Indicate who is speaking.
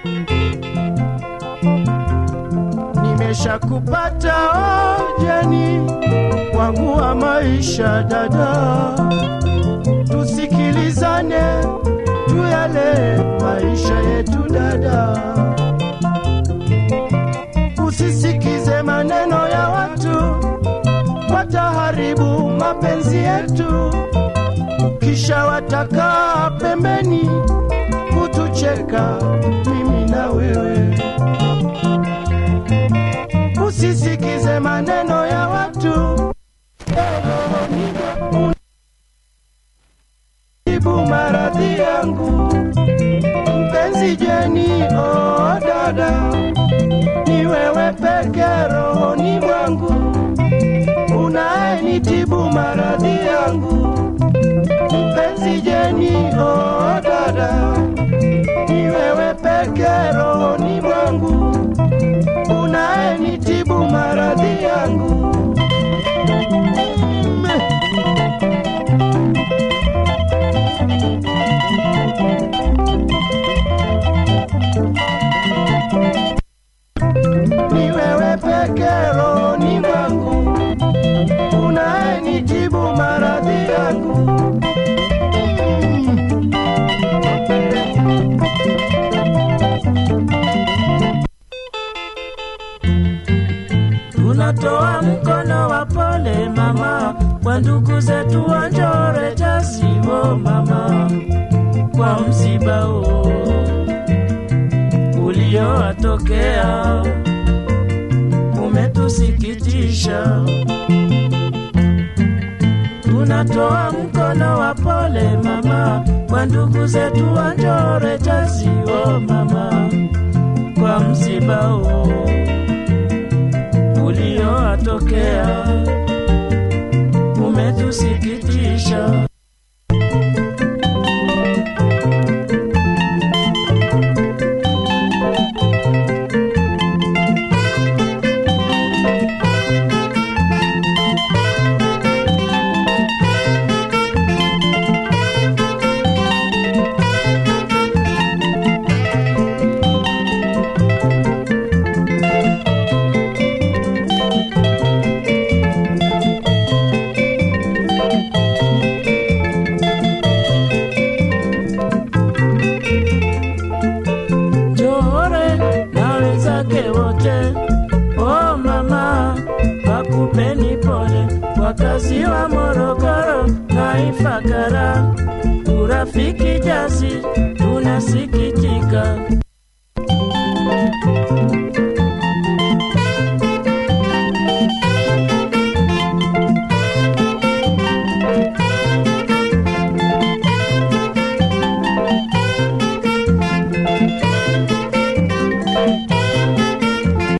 Speaker 1: nimeshakupata ojeni wangu wa maisha dada, tusikilizane tuyale maisha yetu dada, usisikize maneno ya watu wataharibu mapenzi yetu, kisha watakaa pembeni kutucheka mimi na wewe. Usisikize maneno ya watu tibu maradhi yangu mpenzi Jeni, oh dada, ni wewe peke rohoni mwangu unayenitibu maradhi yangu mpenzi Jeni, oh dada, ni wewe peke rohoni mwangu unayenitibu maradhi yangu ni wewe peke rohoni mwangu unayenitibu maradhi yangu
Speaker 2: tunatoa mkono wa pole mama kwa ndugu zetu wa Njore Jasiwo mama, kwa msiba huu uliowatokea umetusikitisha. Tunatoa mkono wa pole mama kwa ndugu zetu wa Njore Jasiwo mama, kwa msiba huu uliowatokea umetusikitisha. Njore na wenzake wote, oh mama, wakupeni pole, wakazi wa Morogoro na Ifakara, urafiki jasi tunasikitika